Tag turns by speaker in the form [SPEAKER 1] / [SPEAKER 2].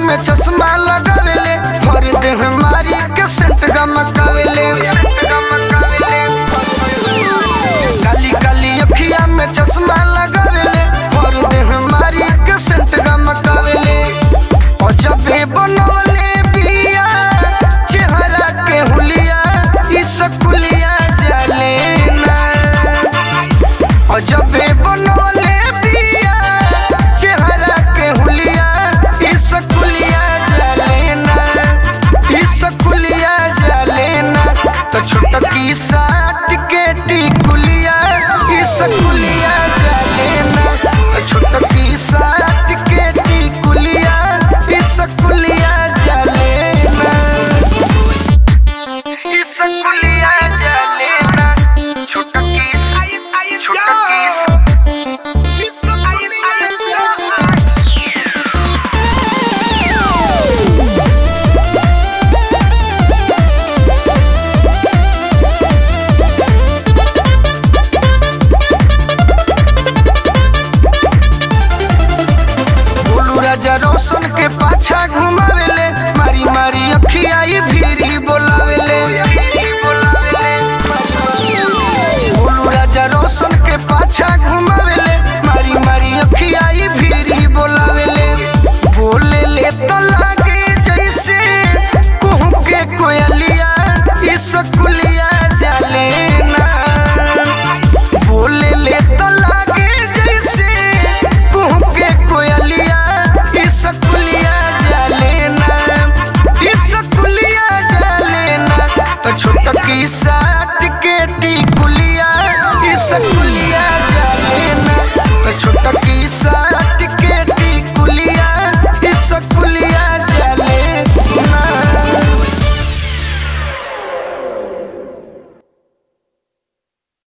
[SPEAKER 1] में चश्मा लगावेले हर देह मारी के सेंट गमकावेले काली काली अखिया में चश्मा लगावेले हर देह मारी के सेंट गमकावेले और जब बनवले बिया चेहरा के हुलिया ई सकुलिया जाले ना और जब बनवले बिया चेहरा के हुलिया ई सकुलिया जाले ना ई सकुलिया जाले ना तो छोटकी साट के टिकुलिया ई सकुलिया जाले ना तो छोटकी साट के टिकुलिया ई सकुलिया जाले ना ई सकुलिया जाले ना छोटकी छोटकी बोलू राजा रोशन के पाछा घुमावेले मारी मारी अखिया ई भीरी बोलावेले बोलू राजा रोशन के पाछा घुमावेले मारी मारी अखिया ई भीरी बोलावेले बोले ले तो लागे जैसे कुहू के कोयलिया ई सकुलिया जाले ना बोले ले तो लागे जैसे कुहू के कोयलिया ई सकुलिया जाले ना ई सकुलिया जाले ना तो छोटकी साट के टिकुलिया ई सकुलिया